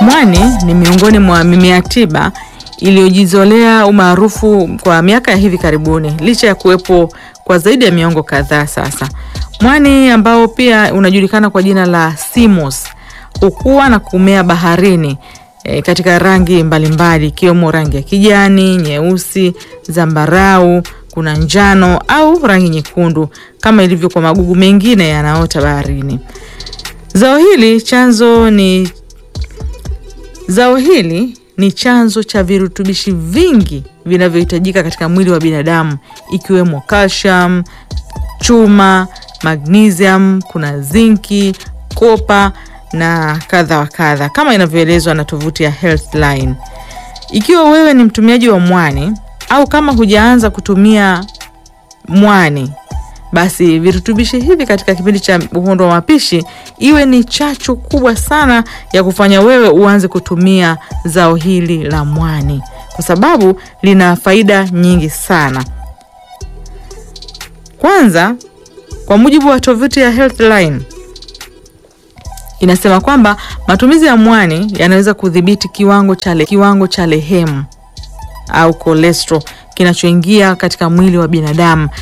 Mwani ni miongoni mwa mimea tiba iliyojizolea umaarufu kwa miaka ya hivi karibuni licha ya kuwepo kwa zaidi ya miongo kadhaa sasa. Mwani ambao pia unajulikana kwa jina la simos hukua na kumea baharini e, katika rangi mbalimbali ikiwemo rangi ya kijani, nyeusi, zambarau, kuna njano au rangi nyekundu kama ilivyo kwa magugu mengine yanaota baharini. Zao hili chanzo ni Zao hili ni chanzo cha virutubishi vingi vinavyohitajika katika mwili wa binadamu ikiwemo calcium, chuma, magnesium, kuna zinki, kopa na kadha wa kadha kama inavyoelezwa na tovuti ya Healthline. Ikiwa wewe ni mtumiaji wa mwani au kama hujaanza kutumia mwani basi virutubishi hivi katika kipindi cha uhondo wa mapishi iwe ni chachu kubwa sana ya kufanya wewe uanze kutumia zao hili la mwani, kwa sababu lina faida nyingi sana. Kwanza, kwa mujibu wa tovuti ya Healthline inasema kwamba matumizi ya mwani yanaweza kudhibiti kiwango cha kiwango cha lehemu au cholesterol kinachoingia katika mwili wa binadamu